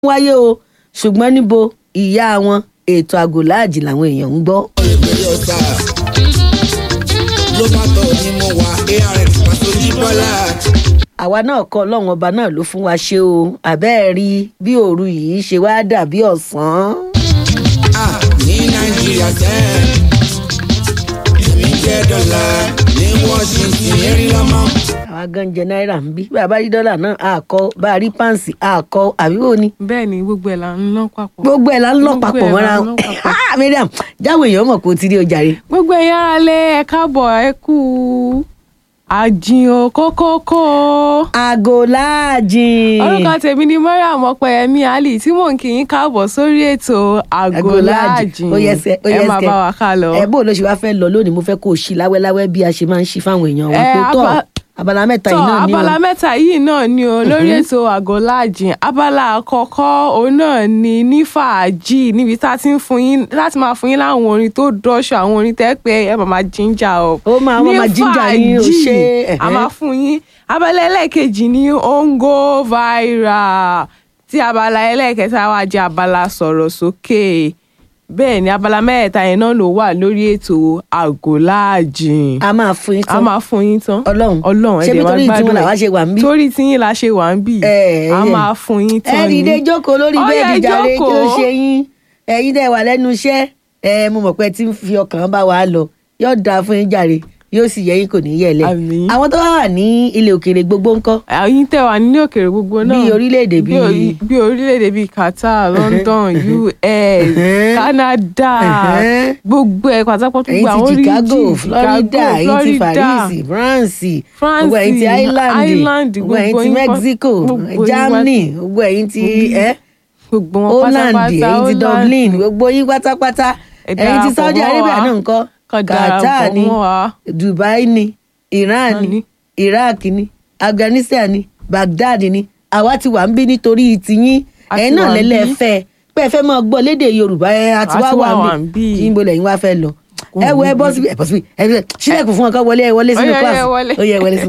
wáyé o ṣùgbọ́n níbo ìyá wọn ètò àgòláàjì làwọn èèyàn ń gbọ́. ìgbèrè ọ̀sà ló bá tọ̀ ni mo wà arx pàṣẹ bọ́lá. àwa náà kọ́ ọlọ́run ọba náà ló fún wa ṣe o àbẹ́ẹ̀ rí bí òru yìí ṣe wá dàbí ọ̀sán. Ah, ní nàìjíríà sẹ́ èmi jẹ́ dọ́là ní washington erin lọ́mọ. àwa gan jẹ náírà ń bí bá a bá rí dọ́là náà a kọ bá a rí páǹsì a kọ àbí wo ni bẹ́ẹ̀ ni gbogbo ẹ̀ là ń ná papọ̀. gbogbo ẹ̀ la ń lọ Gbogbo papọ̀ ẹ̀ mọ́ra la ń wọn. lọ papọ̀. Ah, Mariam jáwé èèyàn mọ̀ kó o ti rí ọjà rẹ. gbogbo ẹ̀yin ará lé ẹ káàbọ̀ ẹ kú àjìn kókókó. àgòláàjì. orúkọ tèmi ni mariam ọpẹyẹmí ali tí mò ń kí yín káàbọ̀ sórí ètò àgọ́láàjì ó yẹ ẹsẹ ó yẹ ẹ máa ẹsẹ bá wa ká lọ. ẹ bó ló ṣe wá fẹ́ lọ lónìí mo fẹ́ kó o ṣí láwẹ́láwẹ́ bí a ṣe máa ń ṣí fáwọn èèyàn wa Ẹ, pé tọ́ aba- abala mẹ́ta tọ́ yìí náà ni o abala mẹ́ta yìí náà ni o lórí ètò àgọ́láàjì abala àkọ́kọ́ òun náà ni ní fàájì níbi tá a ti ń fún yín láti máa fún yín láwọn orin tó dọ́ṣọ àwọn orin tẹ́ pé ẹ máa máa jíjà o. Ó máa- wọ́n máa ginger yín, ó fàájì, ṣe, a ẹ̀hẹ́. máa fún yín abala ẹlẹ́ẹ̀kejì ní ongo viral tí abala ẹlẹ́ẹ̀kẹta wá jẹ́ abala sọ̀rọ̀ sókè bẹ́ẹ̀ ni abala mẹ́ẹ̀ta yẹn náà ló wà lórí ètò àgọ́láàjì a máa fún yín a tán máa fún yín tán Ọlọ́run. Ọlọ́run Ṣé ẹ dẹ̀ bí máa torí tiwọn gbádùn làwa ẹ̀. ṣe wà ń bí? torí tíyín la ṣe wà ń bì Ẹ, a ẹ. máa fún yín tán ẹ ni dìde jókòó lórí Ó yá, bẹ́ẹ̀dì jàre kí ló jókòó. ṣe yín ẹ̀yin dẹ̀ wà lẹ́nu iṣẹ́ ẹ mo mọ̀ pé ẹ ti ń fi ọkàn bá wa lọ yóò dáa fún yín jàre yóò sì yẹ yín kò ní yẹlẹ Àmín. àwọn tó wà ní ilẹ̀ òkèèrè gbogbo ńkọ́ ẹ̀yin tẹ́ wà nílé òkèèrè gbogbo náà Bí orílẹ̀-èdè bí bíi- orí- bí orílẹ̀-èdè bíi Qatar London US Ẹ̀hẹ́n. Canada Ẹ̀hẹ́n. gbogbo ẹ̀ pátápátá ẹ̀yin gbogbo àwọn ti Chicago origin, Florida Chicago, ẹ̀yin ti Florida. Paris France France, gbogbo ẹ̀yin ti Ireland Ireland, gbogbo ẹ̀yin gbogbo ti yín pá- Mexico gbogbo yín Germany gbogbo ẹ̀yin ti ẹ́ gbogbo wọn Holland pátápátá ẹ̀yin ti Holland. Dublin gbogbo yín pátápátá Ẹ ẹ̀yin ti darapọ̀ Saudi mọ́ Arabia wa. náà ńkọ́ Kàn Qatar darapọ̀ ni mọ́ wa. Dubai ni Iran Wọ́n ni ní. Iraq ni Afghanistan ni Baghdad ni àwa ti wà ń bí nítorí tiyín A ẹ̀yin ti náà wà ń bí. lẹ́lẹ́fẹ́ pé ẹ fẹ́ máa gbọ́ lédè Yorùbá ẹ àti A wá ti wà wà ń ń bí bí. níbo lẹ́yìn wá fẹ́ lọ Kò ẹ wo ẹ ní bọ́ bí. síbi ẹ bọ́ síbi ẹ sílẹ̀kùn fún wọn ká wọlé ẹ wọlé sínú Ó yá, kíláàsì ẹ wọlé. ó yẹ ẹ wọlé sínú